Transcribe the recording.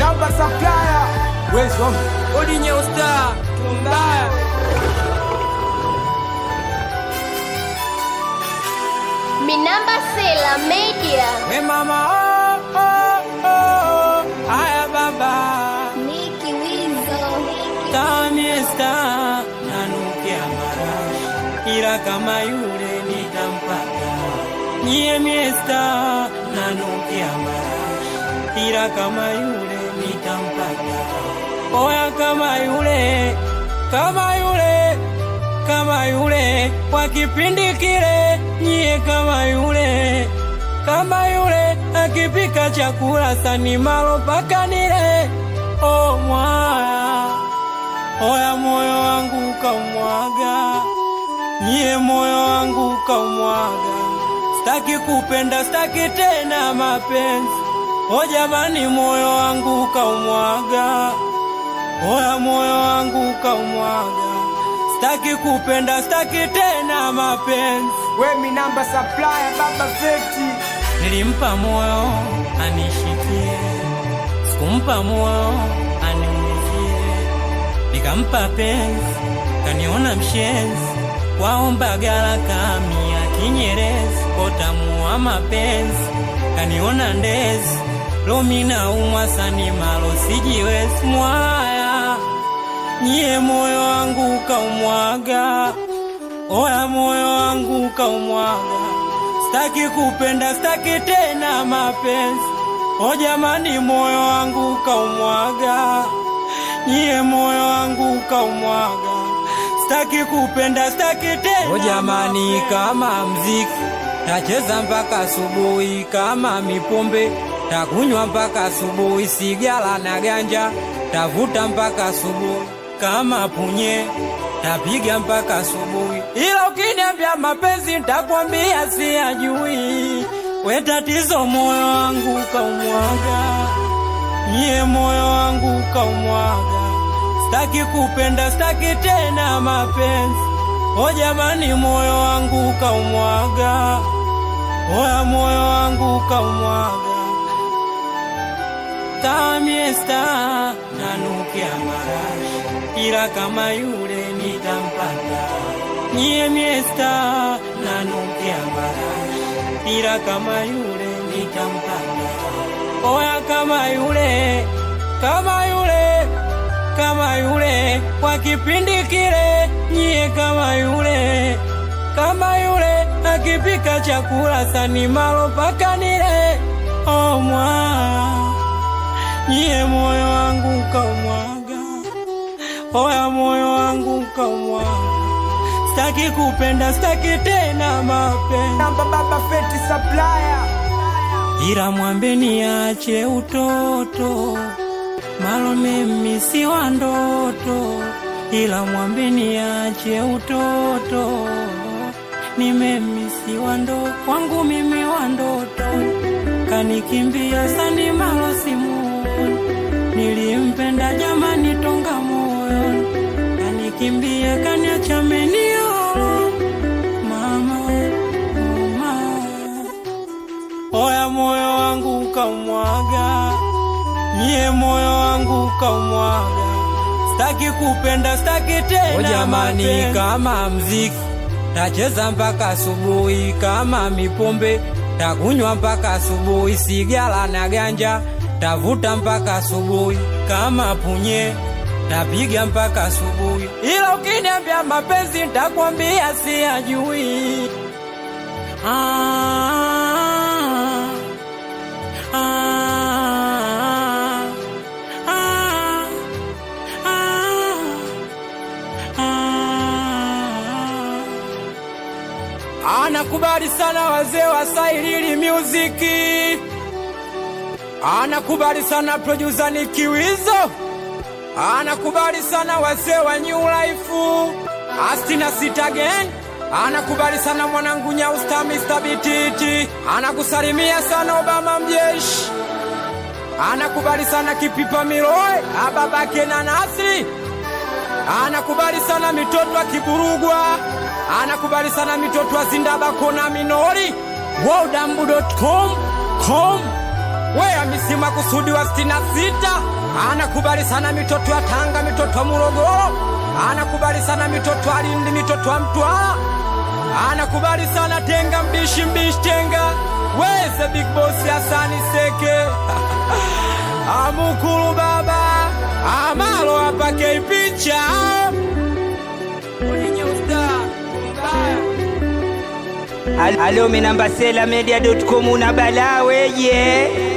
Namba supplier. Where's home? Odi Nyeusta, tumbaya. Minamba Sela Media. We mama, oh, oh, oh. Aya baba, Niki Wizo. tamiesta nanukia marashi, ila kama yule nitampata. Nyie miesta nanukia marashi, ila kama yule nitampata. Oya kama yule, kama yule, kama yule, kwa kipindi kile, nyie kama yule, kama yule, akipika chakula sani malo paka nile. Oh mwaya, oya moyo wangu kaumwaga, nyie moyo wangu kaumwaga, staki kupenda, staki tena mapenzi. O jamani, moyo wangu kaumwaga, oya moyo wangu kaumwaga, staki kupenda, staki tena mapenzi. We mi namba supplier baba feti. Nilimpa moyo anishikie, sikumpa moyo aniumizie. Nikampa penzi, kaniona mshenzi, waomba gala kamia kinyerezi, kotamua mapenzi, kaniona ndezi, lomina umwa sani malo sijiwezi mwaya, nyie moyo wangu kaumwaga, oya moyo wangu kaumwaga Staki kupenda, staki tena mapenzi. O jamani, moyo wangu kaumwaga, nyie moyo wangu kaumwaga. Staki kupenda, staki tena. O jamani, kama mziki tacheza mpaka asubuhi, kama mipombe takunywa mpaka asubuhi, sigara na ganja tavuta mpaka asubuhi, kama punye tapiga mpaka asubuhi, ila ukiniambia mapenzi ntakwambia siyajui. We tatizo, moyo wangu kaumwaga, nyie moyo wangu kaumwaga. Staki kupenda, staki tena mapenzi. O jamani, moyo wangu kaumwaga, oya moyo wangu kaumwaga tamiesta nanukia marashi, ila kama yule nitampata. Nyie miesta nanukia marashi, ila kama yule nitampata. Oya kama yule, kama yule, kama yule, kwa kipindi kile, nyie kama yule, kama yule, akipika chakula sani malo paka nile. Oh mwa Nyie moyo wangu kaumwaga, oya moyo wangu kaumwaga. Staki kupenda, staki tena mapenzi, Namba baba feti supplier. ila mwambe niache utoto, malo mimi si wa ndoto, ila mwambe niache utoto, ni mimi si wa ndoto, wangu mimi wa ndoto, kanikimbia sani malo simuoni, nilimpenda jamani tonga moyo, kanikimbia kaniacha meniolo, mama, mama Oya moyo wangu kaumwaga, nyie moyo wangu kaumwaga. Staki kupenda, staki tena. O jamani, kama mziki tacheza mpaka asubuhi, kama mipombe takunywa mpaka asubuhi, sigara na ganja tavuta mpaka asubuhi, kama punye tapiga mpaka asubuhi, ila ukiniambia mapenzi ntakwambia siyajui. Ah, ah, ah, ah, ah. Anakubali sana wazee wa Sailili Music, anakubali sana producer Nicky Wizo, anakubali sana wazee wa New Life, Astina Sita Gang anakubali sana mwanangu Nyausta Mr. Bititi, anakusalimia sana Obama mjeshi, anakubali sana Kipipa Miroe ababake na Nasri, anakubali sana mitoto wa Kiburugwa, anakubali sana mitoto wa Zindabako na Minori, wodambu.com com we amisima kusudi wa sitini na sita anakubali sana mitoto ya Tanga, mitoto ya Morogoro, anakubali sana mitoto ya Lindi, mitoto ya Mtwara, anakubali sana Tenga, mbishi mbishi Tenga, weze big boss Hasani Seke amukulu baba amalo apake picha Alo, minamba sela media.com una balaa weye